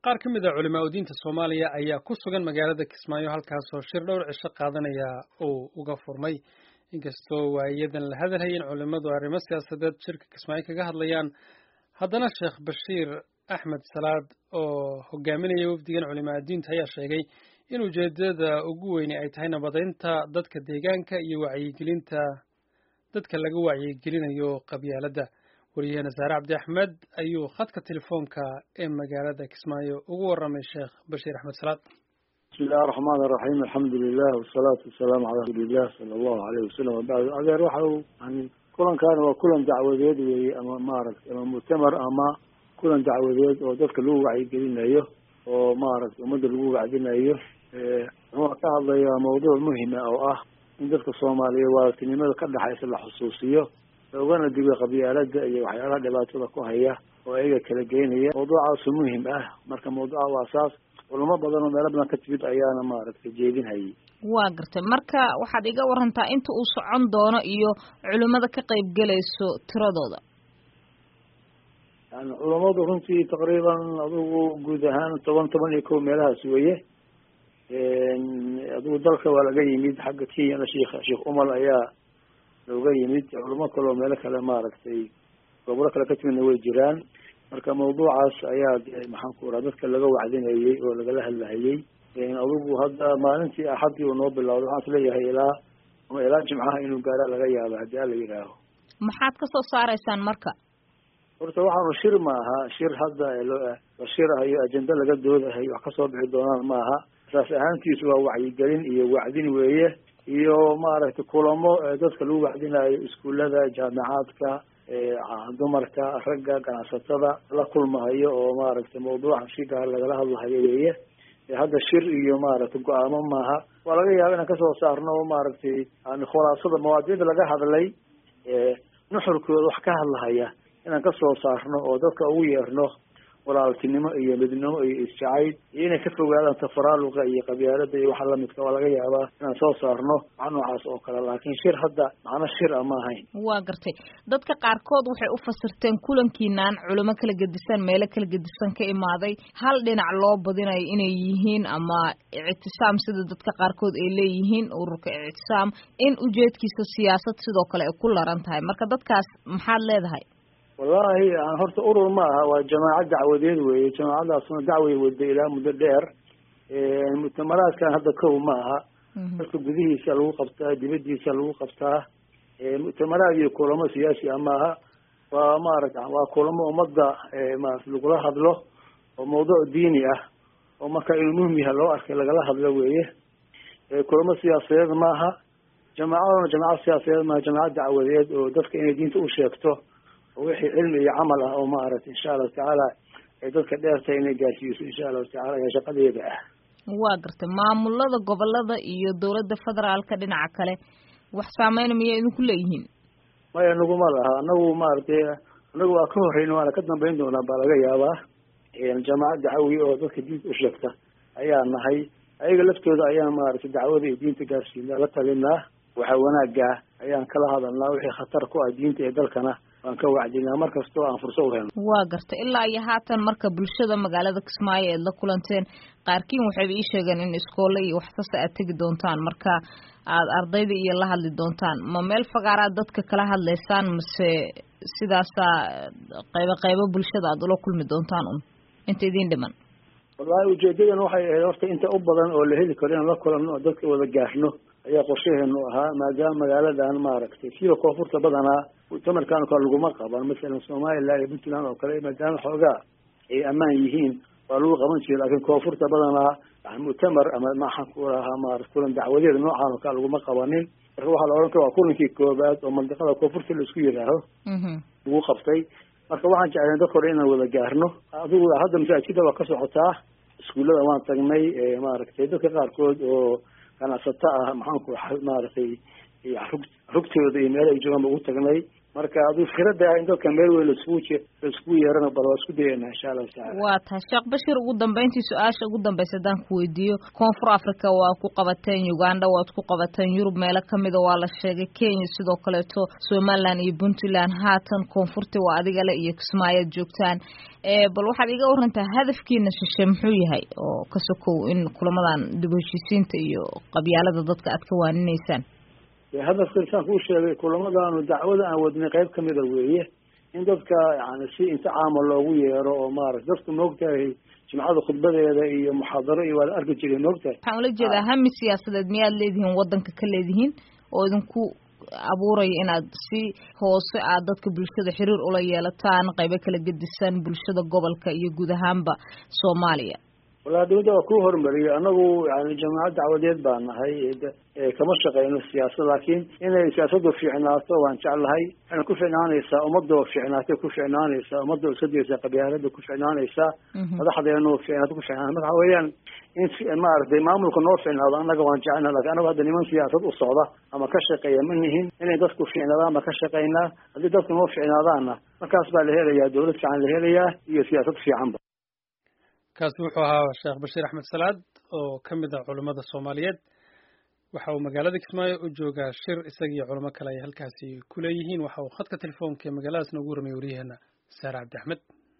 qaar ka mid a culimaa udiinta soomaaliya ayaa ku sugan magaalada kismaayo halkaasoo shir dhowr cisho qaadanaya uu uga furmay inkastoo waayadan la hadalhaya in culimmadu arrimo siyaasadeed shirka kismaayo kaga hadlayaan haddana sheekh bashiir axmed salaad oo hogaaminaya wafdigan culimaa udiinta ayaa sheegay in ujeedada ugu weyne ay tahay nabadeynta dadka deegaanka iyo wacyigelinta dadka laga wacyigelinayo qabyaaladda wariyahena saare cabdi axmed ayuu khadka telefoonka ee magaalada kismaayo ugu warramay sheekh bashiir axmed salaad bismi illahi araxmaan iraxiim alxamdu lilah wasalaatu wasalaamu calaa rasuuliillah sala allahu aleyh wasalam wabacdu adeer waxa uu yani kulankaani waa kulan dacwadeed weeye ama maaragtay ama muctamar ama kulan dacwadeed oo dadka lagu wacyigelinayo oo maaragtay ummadda lagu wacdinayo wuxuu ka hadlayaa mawduuc muhima oo ah in dadka soomaaliya waaltinimada ka dhexaysa la xusuusiyo loogana digo qabyaalada iyo waxyaalaha dhibaatada ku haya oo ayaga kala geynaya mawduucaasu muhim ah marka mawduuca waa saas culamo badan oo meelo badan ka timid ayaana maaragtay jeedinhayay waa gartay marka waxaad iga warantaa inta uu socon doono iyo culimada ka qayb gelayso tiradooda yani culamadu runtii taqriiban adigu guud ahaan toban toban iyo kow meelahaas weeye adigu dalka waa laga yimid xagga kenyana sheikh sheekh umal ayaa looga yimid culamo kale oo meelo kale maaragtay gobolo kale ka timidna way jiraan marka mawduucaas ayaa maxaan ku raa dadka laga wacdinayey oo lagala hadlahayey adigu hadda maalintii axaddii uu noo bilowday waxaan isleeyahay ilaa ama ilaa jimcaha inuu gaara laga yaabo haddii ala yidhaaho maxaad ka soo saaraysaan marka horta waxaanu shir ma aha shir hadda la shirahayo ajenda laga doodahayo wax kasoo bixi doonaan ma aha saas ahaantiisu waa wacyigelin iyo wacdin weeye iyo maaragtay kulamo dadka lagu wacdinayo iskuullada jaamicaadka dumarka ragga ganacsatada la kulmahayo oo maaragtay mawduuca si gaar lagala hadlahayo weeye hadda shir iyo maaragtay go-aamo maaha waa laga yaaba inaan kasoo saarno maaragtay yani khulaasada mawaadiicda laga hadlay nuxurkooda wax ka hadlahaya inaan kasoo saarno oo dadka ugu yeerno walaaltinimo iyo midnimo iyo isjacayl iyo inay ka fogaadaan tafaraaluqa iyo qabyaalada iyo waxa lamidka waa laga yaabaa inaan soo saarno wax noocaas oo kale laakiin shir hadda macno shir a ma ahayn waa gartay dadka qaarkood waxay u fasirteen kulankiinaan culimo kala gedisan meelo kala gedisan ka imaaday hal dhinac loo badinayo inay yihiin ama ictisaam sida dadka qaarkood ay leeyihiin ururka ictisaam in ujeedkiisa siyaasad sidoo kale ay ku laran tahay marka dadkaas maxaad leedahay wallahi horta urur ma aha waa jamaaco dacwadeed weeye jamaacadaasna dacway wada ilaa muddo dheer muctamaraadkan hadda kow ma aha dadka gudihiisa lagu qabtaa dibadiisa lagu qabtaa muctamaraad iyo kulamo siyaasi ah maaha waa maarata waa kulamo ummadda maarata lagula hadlo oo mawduuc diini ah oo marka inuu muhim yaha loo arkay lagala hadlo weeye kulamo siyaasadeed maaha jamaacaduna jamaacad siyaasadeed maaha jamaacad dacwadeed oo dadka inay diinta u sheegto oo wixii cilmi iyo camal ah oo maaragtay insha allahu tacaala ay dadka dheertahay inay gaarsiiso insha allahu tacala ayaa shaqadeeda ah waa gartay maamulada gobolada iyo dowladda federaalka dhinaca kale wax saameyna miyay idinku leeyihiin maya naguma laha anagu maaragtay anagu waa ka horeyna waana ka dambeyn doonaa baa laga yaabaa jamaacad dacwi oo dadka diinta u sheegta ayaa nahay ayaga laftooda ayaan maaragtay dacwada iyo diinta gaarsiinaa la talinaa waxa wanaaga ayaan kala hadalnaa wixii khatar ku ah diinta ee dalkana waan ka wacdinaa mar kastoo aan furso u helno waa gartay ilaa iyo haatan marka bulshada magaalada kismaayo eed la kulanteen qaarkiin waxayba ii sheegeen in iskoole iyo waxkasta aad tegi doontaan marka aad ardayda iyo la hadli doontaan ma meel fagaaraad dadka kala hadlaysaan mase sidaasaa qaybo qaybo bulshada aad ula kulmi doontaan un inta idiin dhiman wallahi ujeedadan waxay ahayd horta inta u badan oo la heli karo inaan la kulanno oo dadka wada gaarno ayaa qorshaheenu ahaa maadaama magaaladan maaragtay siba koonfurta badanaa muctamarkan oo kale laguma qaban masalan somaliland iyo puntland oo kale maadaama xoogaa ay ammaan yihiin waa lagu qaban jira laakiin koonfurta badanaa yani muctamar ama maxaan ku rahaa maarata kulan dacwadeed noocan oo kale laguma qabanin marka waxaa la odhan kara waa kulankii koobaad oo mandiqada koonfurta la isku yidhaaho lagu qabtay marka waxaan jeclayn dadka hore inaan wada gaarno adigu hadda masaajida waa ka socotaa iskuullada waan tagnay maaragtay dadka qaarkood oo ganacsato ah maxaanku maaragtay rugtooda iyo meel ay joogaan ba ugu tagnay marka hadduu fikrada in dadka meel weyn laiskugu je laiskugu yeerana bal waa isku dayana insha allahu tacala waa tahay sheekh bashir ugu dambeyntii su-aasha ugu dambaysa haddaan ku weydiiyo koonfur africa waa ku qabateen uganda waad ku qabateen yurub meelo kamida waa la sheegay kenya sidoo kaleeto somaliland iyo puntland haatan koonfurti waa adigale iyo kismaayoad joogtaan bal waxaad iga warantaa hadafkiina shishe muxuu yahay oo ka sokow in kulamadan dib u heshiisiinta iyo qabyaalada dadka aad ka waaninaysaan hadafka insaan kuu sheegay kulamadaanu dacwada aan wadnay qayb kamida weeye in dadka yani si inta caama loogu yeero oo maarata dadku maogtahay jimcada khudbadeeda iyo muxaadaro iyo waa la arki jiray maogtahay waxaan ula jeedaa hami siyaasadeed miyaad leedihiin wadanka ka leedihiin oo idinku abuuraya inaad si hoose aad dadka bulshada xiriir ula yeelataan qaybo kala gedisan bulshada gobolka iyo guud ahaanba soomaaliya walahi dawladda waa ku hormariyay anagu yani jamaacad dacwadeed baa nahay kama shaqeyno siyaasad laakiin inay siyaasadu fiicnaato waan jeclahay waxayna ku ficnaanaysaa ummadoo fiicnaatay ku ficnaanaysaa ummadoo iskadaysa qabyaalada ku ficnaanaysaa madaxdeenu fiicnaato ku ficnaan marka waxa weeyaan in maaragtay maamulka noo fiicnaado annaga waan jecelna lakin anagu hadda niman siyaasad u socda ama ka shaqeeya ma nihin inay dadku fiicnaadaan baan ka shaqeynaa haddii dadku noo fiicnaadaanna markaas baa la helayaa dawlad fiican la helayaa iyo siyaasad fiicanba kaasi wuxuu ahaa sheekh bashiir axmed salaad oo ka mid ah culimmada soomaaliyeed waxa uu magaalada kismaayo u joogaa shir isagiiyo culimo kale ay halkaasi ku leeyihiin waxa uu khadka telefoonka ee magaaladaas noogu warmay waryaheena saare cabdi axmed